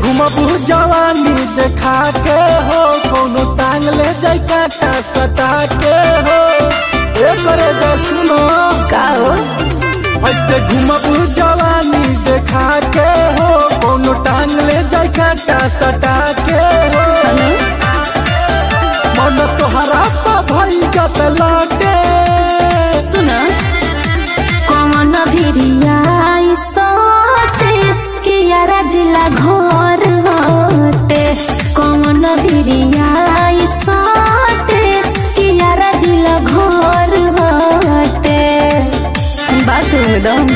घुमबू जवानी देखा के हो कोनो टांग ले जाई काटा सटा के हो ए करे जा सुनो का हो ऐसे घुमबू जवानी देखा के हो कोनो टांग ले जाई काटा सटा के हो हनु मन तोहरा पा भई गत लौटे सुन कौन भिरिया सोते कि यारा जिला घर होते कौन भिरिया सोते कि यारा जिला घर होते बात एकदम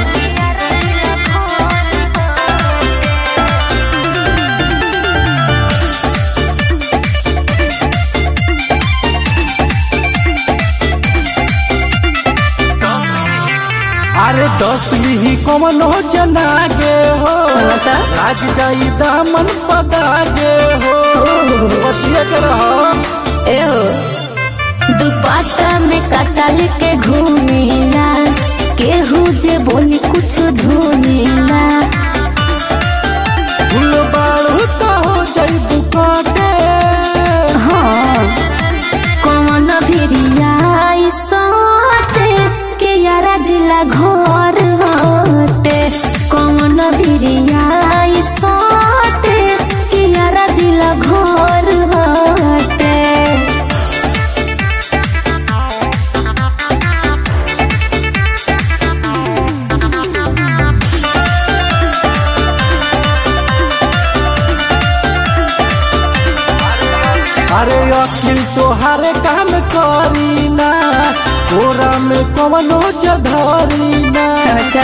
अरे दस ही कमन हो जनागे हो बता। लाग जाई दामन पदागे हो बचिए के रहो ए हो दुपट्टा में कटल के घूमेला केहू जे बोली कुछ धुनेला फूल बाड़ू तो हो जाई बुकाटे हाँ कौन भिरिया सोते के यारा जिला घर होते कौन भिरिया सोते के यारा जिला घर होते अरे अखिल तोहार काम करी ना कोरा में कवनो जधरी ना अच्छा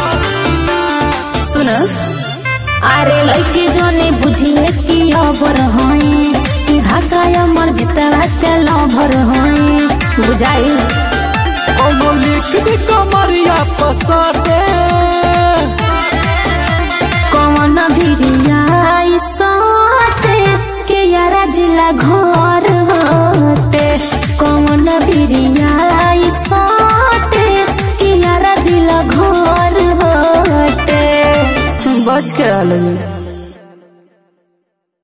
सुन अरे लड़की जोने बुझिए कि लवर हई ढाका मर जितवा के लवर हई बुझाई कोनो लिख दी कमरिया पसटे कौन भिरिया सोते के यारा जिला घर होते कौन भिरिया सोते के यारा जिला घर होते बच के रहल